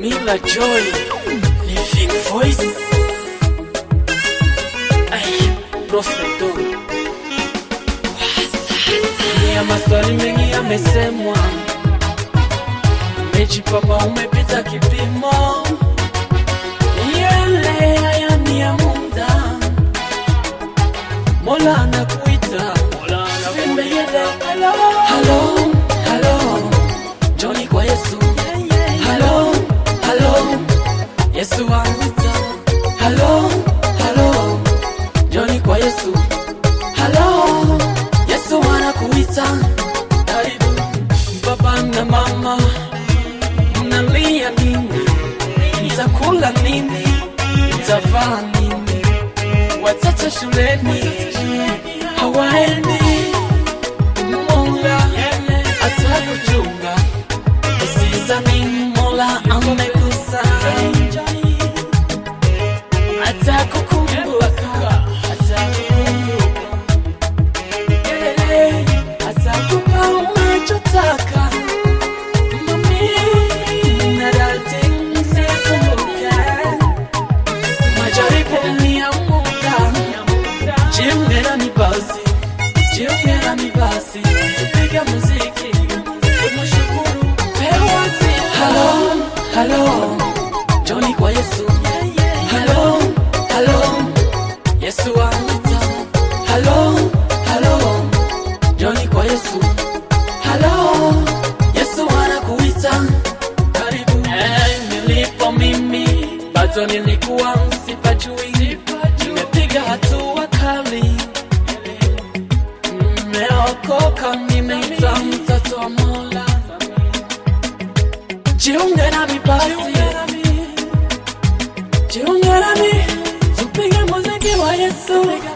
Camila Joy, Living Voice. Ay, Prospeto. Ya maswali mengi yamesemwa, umejipapa umepita kipimo, yale haya ni ya muda. Mola anakuita, Hello, hello, hello, Johnny kwa Yesu. Hello, hello, Yesu anakuita. Hello, hello, Johnny kwa Yesu. Hello, Yesu anakuita. Karibu baba na mama, mnalia nini? Mtakula nini? Mtavaa nini? Watoto shuleni hawaendi. Mola atakuchunga, usizani Mola amekusahau. Atakukumbuka, atakukumbuka. Eh, atakupa unachotaka. Mami, na dadi, msikumbuke. Majaribu ni ya muda. Jiunge nami basi, jiunge nami basi, tupige muziki, tumshukuru pewa sifa. Hello, hello, Johnny kwa Yesu. Hello, hello, Yesu anaita. Hello, hello, Johnny kwa Yesu. Hello, Yesu anakuita. Karibu. Eh, nilipo mimi bado nilikuwa sipajui, nimepiga hatua kali, nimeokoka, nimeita mtoto wa Mola. Jiunge nami basi, jiunge nami, tupige muziki wa Yesu.